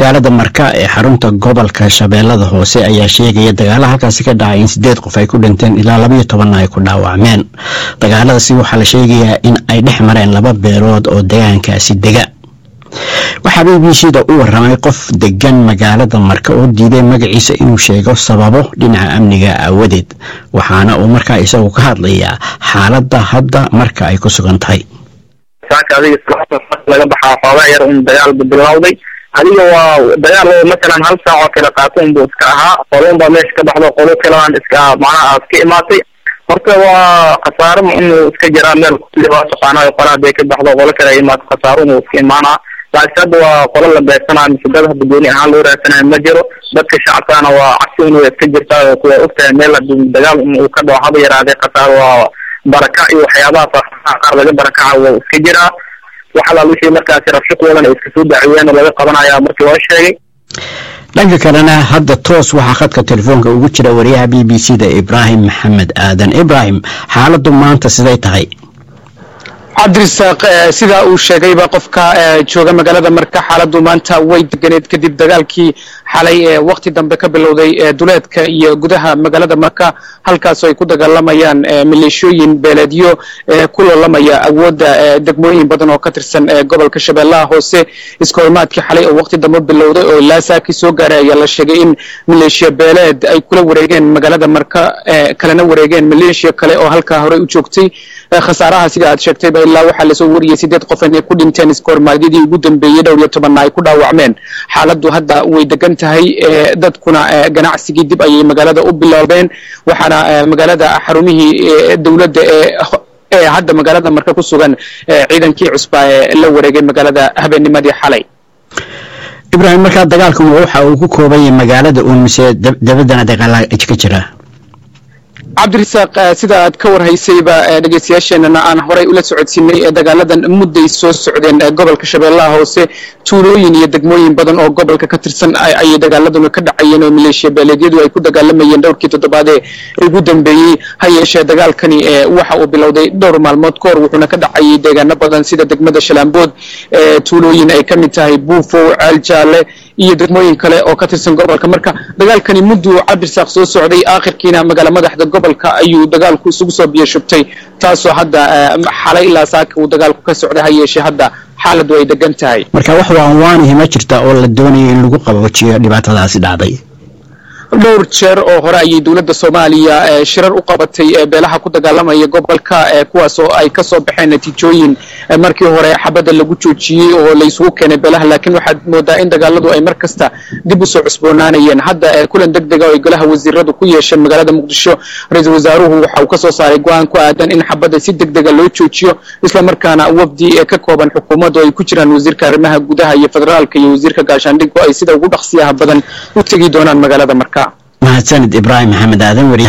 magaalada marka ee xarunta gobolka shabeellada hoose ayaa sheegaya dagaala halkaasi ka dhacay in sideed qof ay ku dhinteen ilaa labaiyo tobanna ay ku dhaawacmeen dagaaladaasi waxaa la sheegayaa in ay dhex mareen laba beelood oo degaankaasi dega waxaa b b c da u waramay qof degan magaalada marka oo diiday magaciisa inuu sheego sababo dhinaca amniga aawadeed waxaana uu markaa isagu ka hadlayaa xaaladda hadda marka ay ku sugan tahay saaka adiga laga baxaa xoogaa yar un dagaal bilowday adiga waa dagaal oo masalan hal saac oo kale qaato unbuu iska ahaa qolon baa meesha ka baxdo qolo kalean iska macnaha iska imaatay horta waa khasaaro inuu iska jiraa meel waa taqaana qola haday ka baxdo qolo kale ay imaato khasaaro inuu iska imaanaa laakiin hadda waa qolo la beegsanayo mise dad hadda gooni ahaan loo raadsanayo ma jiro dadka shacabkana waa cabsi inuu iska jirtaa kuwa ogtahay meel hadii dagaal inuu ka dhaco haba yaraadee khasaaro waa baraka iyo waxyaabahaas qaar laga barakaca waa iska jiraa wax alaal wixii markaasi rabsho kuwadan ay iska soo daciyeen oo laga qabanaya markii loo sheegay dhanka kalena hadda toos waxaa khadka telefoonka ugu jira wariyaha b b c da ibraahim maxamed aadan ibraahim xaaladdu maanta siday tahay cabdirisaaq sidaa uu sheegayba qofka jooga magaalada marka xaaladdu maanta way deganeed kadib dagaalkii xalay ee wakti dambe ka bilowday duleedka iyo gudaha magaalada marka halkaasoo ay ku dagaalamayaan maleeshooyin beeleedyo ku loolamaya awoodda degmooyin badan oo ka tirsan gobolka shabeellaha hoose iskahorimaadkii xalay oo wakti dambe bilowday oo ilaa saakii soo gaaray ayaa la sheegay in maleeshiya beeleed ay kula wareegeen magaalada marka kalena wareegeen maleeshiya kale oo halkaa horey u joogtay khasaaraha sida aad sheegtayba ilaa waxaa lasoo wariyey sideed qof inay ku dhinteen iskahormaadyadii ugu dambeeyey dhowr iyo tobanna ay ku dhaawacmeen xaaladdu hadda way degan tahay dadkuna ganacsigii dib ayay magaalada u biloobeen waxaana magaalada xarumihii dowladda ee hadda magaalada marka ku sugan ciidankii cusbaa ee la wareegay magaalada habeennimadii xalay ibraahim markaa dagaalkan waxa uu ku kooban yahay magaalada uun mise dabaddana dagaala ka jira cabdirisaaq sida aad ka warhaysayba dhegeystayaasheenana aan horay ula socodsiinay dagaaladan mudday soo socdeen gobolka shabeellaha hoose tuulooyin iyo degmooyin badan oo gobolka ka tirsan ayay dagaaladuna ka dhacayeen oo maleeshiya beeleedyadu ay ku dagaalamayeen dhowrkii toddobaadee ugu dambeeyey ha yeeshee dagaalkani waxa uu bilowday dhowr maalmood ka hor wuxuuna ka dhacayay deegaano badan sida degmada shalaambood tuulooyin ay ka mid tahay buufow ceel jaalle iyo degmooyin kale oo ka tirsan gobolka marka dagaalkani mudduu cabdirisaaq soo socday aakhirkiina magaala madaxda gobolka ayuu dagaalku isugu soo biyashubtay taasoo hadda xalay ilaa saaka uu dagaalku ka socday ha yeeshee hadda xaaladdu ay degan tahay marka wax waanwaanihi ma jirta oo la doonayo in lagu qaboojiyo dhibaatadaasi dhacday dhowr jeer oo hore ayay dowladda soomaaliya shirar u qabatay beelaha ku dagaalamaya gobolka kuwaas oo ay ka soo baxeen natiijooyin markii hore xabadda lagu joojiyey oo laysugu keenay beelaha laakiin waxaad moodaa in dagaaladu ay mar kasta dib usoo cusboonaanayeen hadda kulan deg dega oo ay golaha wasiiradu ku yeesheen magaalada muqdisho ra-iisul wasaaruhu waxa uu ka soo saaray go-aan ku aadan in xabadda si deg dega loo joojiyo islamarkaana wafdi ee ka kooban xukuumaddu ay ku jiraan wasiirka arrimaha gudaha iyo federaalka iyo wasiirka gaashaandhiggu ay sida ugu dhaqsiyaha badan u tegi doonaan magaalada marka mahadsanid ibraahim maxamed aadan wariya